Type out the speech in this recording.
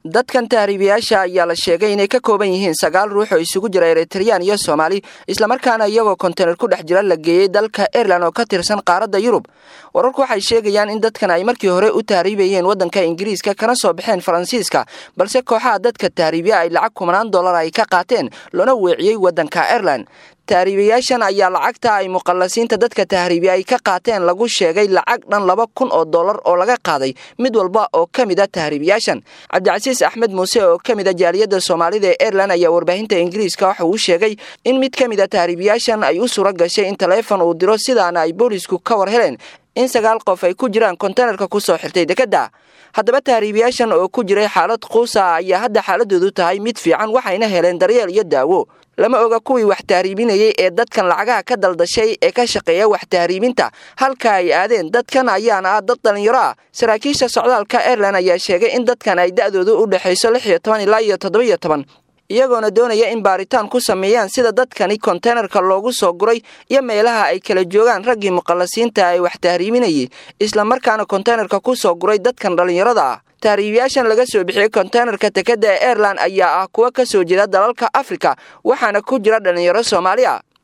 dadkan tahriibayaasha ayaa la sheegay inay ka kooban yihiin sagaal ruux oo isugu jira eritreyaan iyo soomaali islamarkaana iyagoo kontener ku dhex jira la geeyey dalka airelan oo ka tirsan qaaradda yurub wararku waxay sheegayaan in dadkan ay markii hore u tahriibayeen waddanka ingiriiska kana soo baxeen faransiiska balse kooxaha dadka tahriibya ay lacag kumanaan dollar ay ka qaateen loona weeciyey waddanka airelan tahriibayaashan ayaa lacagta ay muqallasiinta dadka tahriibiya ay ka qaateen lagu sheegay lacag dhan laba kun oo dollar oo laga qaaday mid walba oo ka mid a tahriibayaashan cabdicasiis axmed muuse oo ka mid a jaaliyadda soomaalida ee airelan ayaa warbaahinta ingiriiska waxa uu sheegay in mid ka mid a tahriibayaashan ay u sura gashay in taleefon uu diro sidaana ay boolisku ka war heleen in sagaal qof ay ku jiraan kontenerka ku soo xirtay dekedda haddaba tahriibayaashan oo ku jiray xaalad quusa ayaa hadda xaaladoodu tahay mid fiican waxayna heleen daryeel iyo daawo lama oga kuwii wax tahriibinayay ee dadkan lacagaha ka daldashay ee ka shaqeeya wax tahriibinta halka ay aadeen dadkan ayaana ah dad dhallinyaro ah saraakiisha socdaalka airelan ayaa sheegay in dadkan ay da'doodu u dhexayso lix iyo toban ilaa iyo toddoba-iyo toban iyagoona doonaya in baaritaan ku sameeyaan sida dadkani konteynerka loogu soo guray iyo meelaha ay kala joogaan raggii muqallasiinta ay wax tahriibinayay islamarkaana konteynerka ku soo guray dadkan dhallinyarada ah tahriibayaashan laga soo bixiyey konteynerka tekeda ee airelan ayaa ah kuwa ka soo jeeda dalalka afrika waxaana ku jira dhallinyaro soomaali ah